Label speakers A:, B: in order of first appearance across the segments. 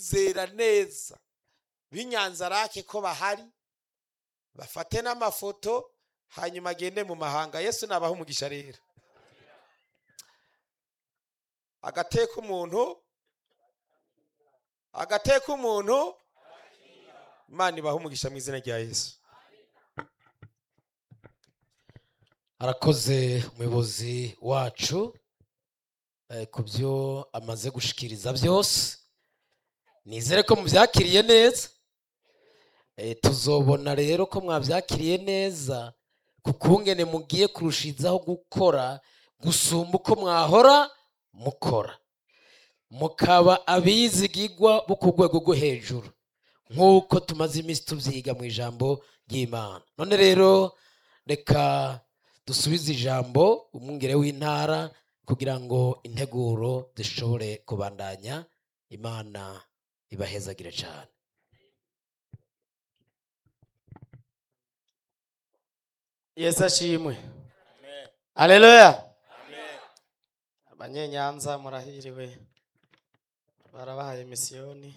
A: bizera neza b'inyanzarake ko bahari bafate n'amafoto hanyuma agende mu mahanga yesu nabaha umugisha rero agateka umuntu agateka umuntu imana ibaha umugisha mu izina rya yesu
B: arakoze umuyobozi wacu eh, ku byo amaze gushikiriza byose nizere ko mubyakiriye neza Eh, tuzobona rero ko mwabyakiriye neza ku kungene mugiye kurushizaho gukora gusumba uko mwahora mukora mukaba abizigigwa bo ku rwego rwo hejuru nk'uko tumaze iminsi tubyiga mu ijambo ry'imana none rero reka dusubize ijambo umwungere w'intara kugira ngo integuro zishobore kubandanya imana ibahezagire cyane
C: yesu ashimwe aleluya abanyenyanza murahiriwe barabahaye misiyoni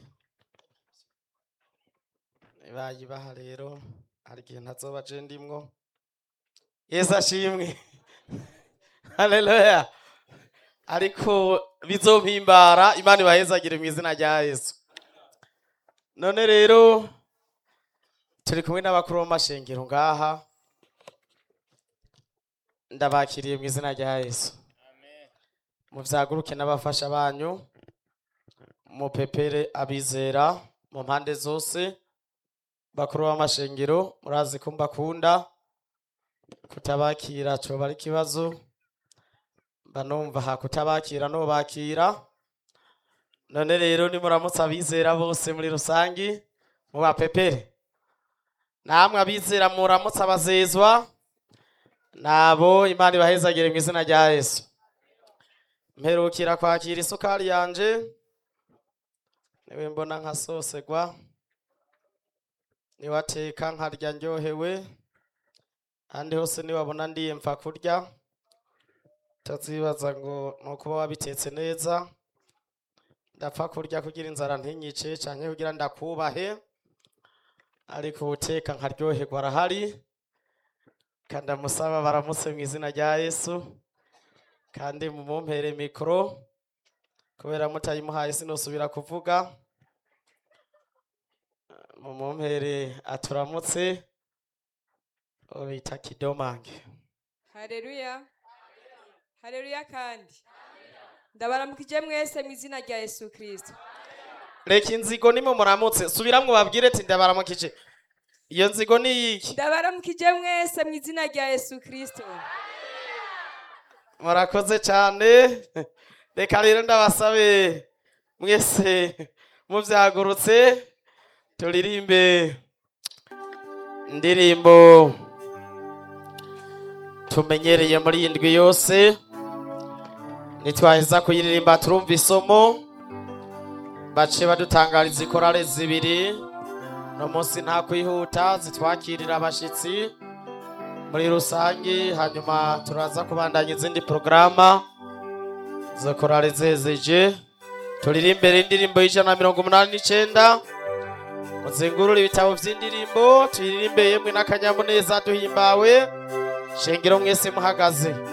C: bayibaha rero hari igihe ntazoba je ndimwo yesu ashimwe aleluya ariko bizompimbara imana ibahezagire mu izina rya yesu none rero turi kumwe n'abakuru b'amashengero ngaha ndabakiriye mu izina rya yesu muvyaguruke n'abafasha banyu mupepere abizera mu mpande zose bakuru b'amashengero murazi ko mbakunda kutabakira coba ari ikibazo banumva ha kutabakira nobakira none rero nimuramutse abizera bose muri rusangi mubapepere namwe abizera muramutse abazezwa nabo imana ibahezagire mu izina rya yesu mperukira kwakira isukari yanje niwe mbona nkasosegwa niwateka nkarya ndyohewe ahandi hose niwabona ndiye mpfa kurya utazibaza ngo ni ukuba wabitetse neza ndapfa kurya kugira inzara ntinyice canke kugira ndakubahe ariko ubuteka nkaryoherwa arahari kandi amusaba baramutse mu izina rya yesu kandi mumumpere mikoro kubera mutayimuhaye sinosubira kuvuga mumumpere aturamutse uwo bita kidomange
D: Haleluya. Haleluya kandi. Ndabaramukije mwese mu izina rya Yesu Kristo.
C: reka inzigo nimwe muramutse subiramwo babwire ati ndabaramukije iyo nzigo ni iyiki
D: Ndabaramukije mwese mu izina rya Yesu Kristo.
C: murakoze cyane reka rero ndabasabe mwese mubyagurutse turirimbe indirimbo tumenyereye muri iyi ndwi yose nitwaheza kuyiririmba turumva isomo bace badutangariza ikorale zibiri no munsi nta kwihuta zitwakirira abashitsi muri rusange hanyuma turaza kubandanya izindi porogaramu zo korale zezeje turirimbere indirimbo y'ijana na mirongo umunani n'icenda muzengurure ibitabo vy'indirimbo tuyiririmbe yemwe n'akanyamuneza duhimbawe shengero mwese muhagaze